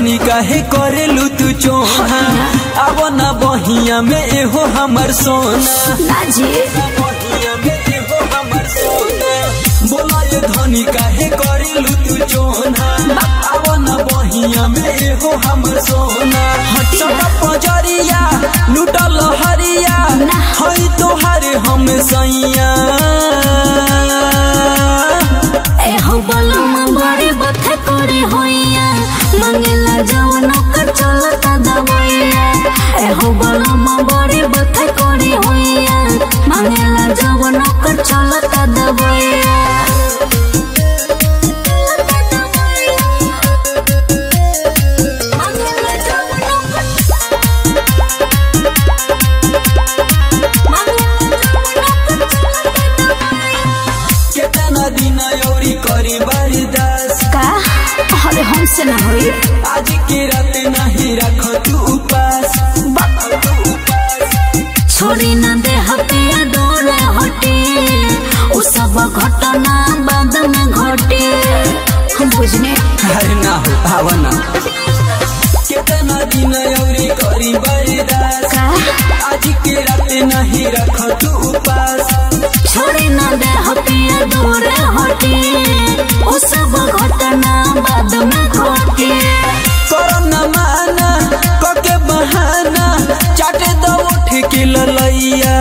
धनी काहे करेलू तू चोहा अब ना बहिया में एहो हमर सोना ना जी बहिया में एहो हमर सोना बोला ये धनी काहे करेलू तू चोना अब ना बहिया में एहो हमर सोना हटक पजरिया लुटल हरिया हई तोहारे हम सैया ए हो बलम बड़े बथे करे होइया मंगेला जवन कर चलता दवैया ए हो बलम बड़े बथे करे होइया मंगेला जवन कर चलता दवैया मंगेला जवन केतना दिन औरी करी बर्दाश्त का अरे हमसे ना होई आज के रात नहीं रख तू उपास छोड़ी न दे हटिया डोरे हटे उ सब घटना बाद में घटे हम बुझने अरे ना हो भावना केतना दिन औरी करी बर्दाश्त का आज के रात नहीं रख तू उपास छोड़ी न दे हटिया डोरे हटे उ सब घटना बाद में घटे करना माना कके बहाना चाटे दो उठ के ललैया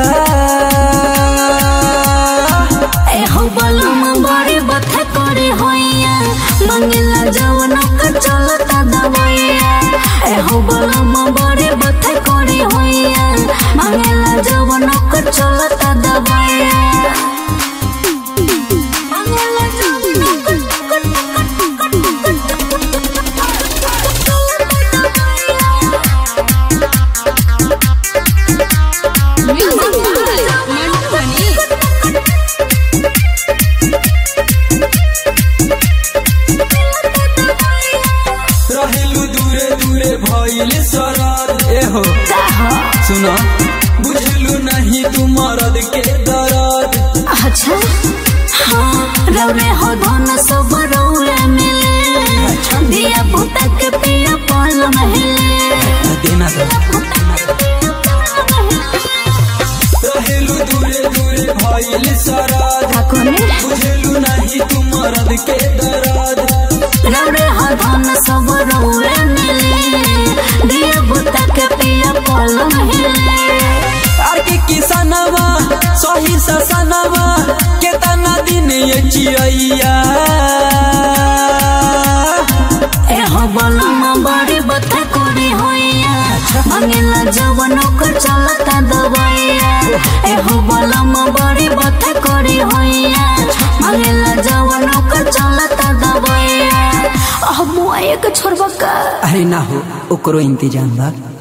ए हो बलम बड़े बथे करे होइया मंगला जवन का चलता दवैया ए हो बलम बड़े बथे करे होइया मंगला जवन का चलता दवैया मंगला जवन रहेलू दूरे दूरे भइल सरद एहो सुनो बुझलू नहीं तू मरद के दर्द अच्छा हाँ रौरे हो धन सब रौरे मिले दिया पुता के पिया पाल महले देना तो रहेलू दूरे दूरे भइल सरद ठाकुर बुझलू नहीं तू मरद के दर्द रौरे हो धन सब रौरे मिले दिया पुता के पिया पाल महले आर के किसनवा सही ससनवा केतना दिन ये चिड़ैया ए हो बलम बड़ी बता करे होइया मंगला जवन कर चलता दवैया ए हो बलम बड़ी बता करे होइया मंगला जवन कर चलता दवैया अब मुआ एक छोड़बा का अरे ना हो ओकरो इंतजाम बा